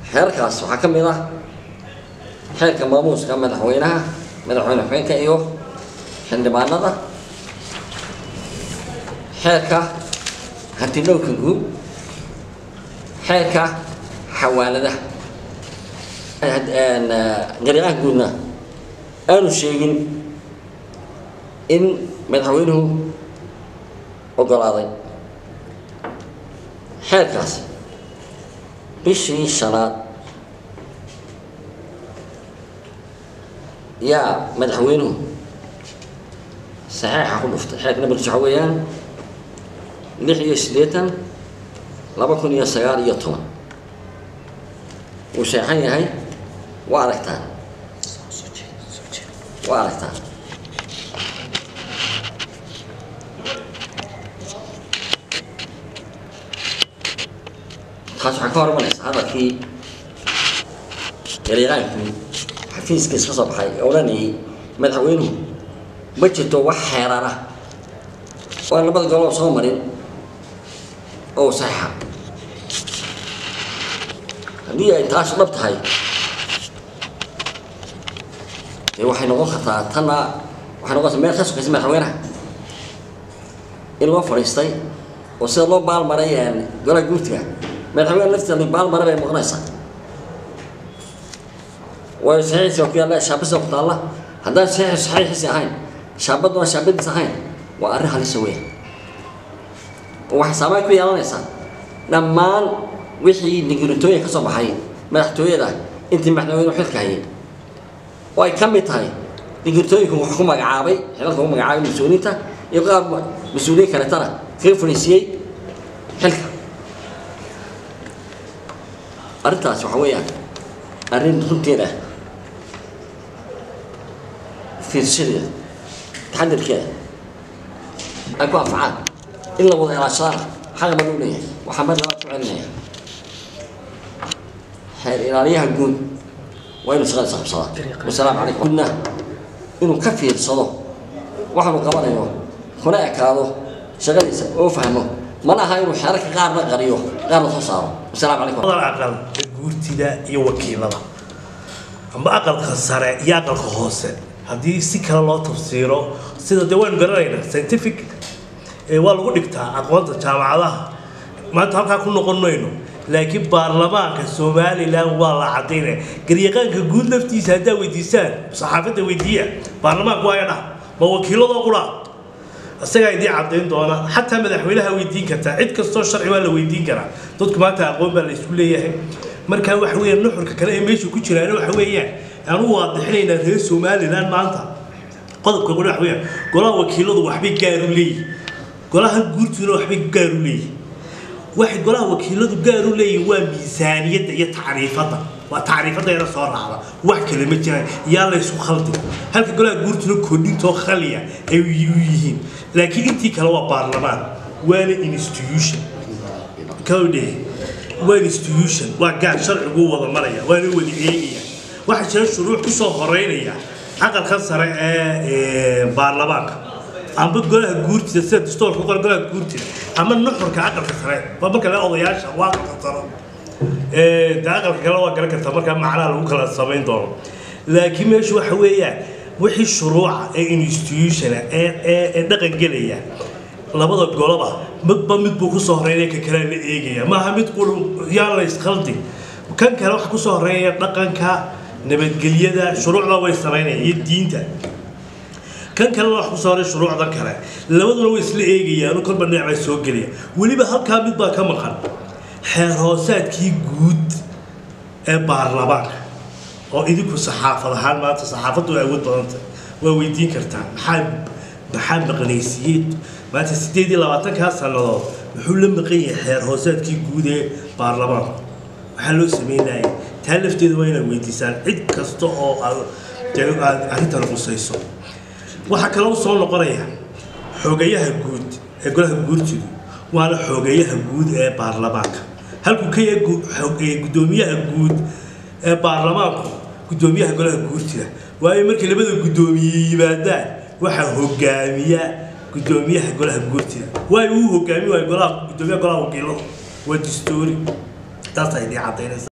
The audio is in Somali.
xeerkaas waxaa ka mid ah xeerka maamuuska madaxweynaha madaxweyne xubeenka iyo xildhibaanada xeerka hantidhowrka guud xeerka xawaaladaha gariiqaha guudna aanu sheegin in madaxweynuhu ogolaaday xeerkaas bishii shanaad yaa madaxweynuhu saxeixa ku dhuftay xeerka nambarkiisa waxaa weeyaan lix iyo siddeetan laba kun iyo sagaal iyo toban wuu sheexan yahay waa aragtaan waa aragtaan taas waxaa ka hormanaysa hadalkii gariiqaankii xafiiskiis ka soo baxay ee odhanayay madaxweynuhu ma jirto wax xeerana oo aan labada golob soo marin oo saxiixa haddii ay taas dhab tahay dee waxay noqon kartaa tanna waxay noqon kartaa meel ka sokaysa madaxweynaha in loo fadhiistay oo sida loo baalmaray golaha guurtiga madaxweyne lafteeda baalmare bay noqonaysaa waayo saxiixiisi waa ku yaalla shaabadiisa ku taalla haddaan saxiixi saxiixiisi ahayn shaabaduna shaabadiis ahayn waa arrin halisa weyn oo waxay saameyn ku yeelanaysaa dhammaan wixii digritooyin ka soo baxay madaxtooyada intii madaxweynuhu xilka hayay oo ay ka mid tahay digritooyinku wax ku magacaabay xilalka ku magacaabay mas-uuliyiinta iyo qaar mas-uuliyiin kaletana kaga fadhiisiyey xilka arrintaas waxa weeyaan arrin runteeda fiirshadeeda taxadirkeeda ay ku anfacaan in la wada ilaashadana xaqa ma loo leeyahay waxaa mar labaad ku celinaya xeer ilaaliyaha guud waa inuu shaqadiisa qabsadaa wasalaamu calaykum gudna inuu ka fiirsado waxaanu qabanayo kuna ekaado shaqadiisa oo fahmo mana aha inuu xeerarka qaarna qariyo qaarna soo saaro wasalaamu calaykum aqal guurtida iyo wakiilada amba aqalka sare iyo aqalka hoose haddii si kale loo tafsiiro sida dee waynu garanaynaa scientific waa lagu dhigtaa aqoonta jaamacadaha maanta halkaa ku noqon mayno laakiin baarlamaanka somalilan waa la cadaynaya garyaqaanka guud laftiisa haddaa weydiisaan saxaafadda weydiiya baarlamaanku waa dhah ma wakiiladoo qura isagaa idiin cadayn doona xataa madaxweynaha weydiin kartaa cid kastoo sharci waa la weydiin karaa dadku maanta aqoon baa la isku leeyahay marka waxa weeyaan nuxurka kale ee meesha ku jiraana waxa weeyaan aanu waadixinaynaa reer somalilan maanta qodobka qole waxa weeyaan golaha wakiiladu waxbay gaar u leeyihin golaha guurtuna waxbay gaar u leeyihin waxay golaha wakiiladu gaar u leeyihin waa miisaaniyadda iyo tacriifadda waa tacriifadeeda soo raacda wax kale ma jiraan yaa la isku khaldi halka golaha guurtuna kordhintoo khaliya ay u yihiin laakiin intii kale waa baarlamaan waana institution kawdhe waa institution waa gaar sharcigu wada maraya waana wada eegaya waxaa jira shuruuc ku soo horeynaya aqalka sare ee baarlamaanka amba golaha guurtida sida dastoorka qora golaha guurtida ama nuxurka aqalka sare waa marka le odayaasha waa qataro de aqalka kale waa garan kartaa markaa macnaha lagu kala samayn doono laakiin meeshu waxa weeyaan wixii shuruuca ee institutiona ee ee dhaqan gelaya labada goloba midba mid buu kusoo horeynaya ka kale la eegaya maaha mid quru yaa la iskhaldi kan kale waxa kusoo horeynaya dhaqanka nabadgelyada shuruucda way samaynaya iyo diinta kan kalena wax kusoo horay shuruucdan kale labaduna way isla eegayaan kolba dhinac baa soo gelaya weliba halkaa mid baa ka maqan xeer hoosaadkii guud ee baarlamaanka oo idinku saxaafad ahaan maanta saxaafaddu way awood badantay waa weydiin kartaa maxaa maxaa maqnaysiiyey maanta sideed iyo labaatankaa sannadood muxuu la maqan yahay xeer hoosaadkii guud ee baarlamaanka waxaa loo sameynaya taa lafteeda waa inaad weydiisaan cid kasta oo aad aad arrintan qusayso waxaa kaloo soo noqonaya xogayaha guud ee golaha guurtidu waana xogayaha guud ee baarlamaanka halkuu ka yahay guddoomiyaha guud ee baarlamaanku guddoomiyaha golaha guurtida waayo markii labada guddoomiye yimaadaan waxaa hogaamiya guddoomiyaha golaha guurtida waayo uu hogaami waayo golaha guddoomiyaha golaha wakiilada waa dastuuri taas ay idin cadaynaysa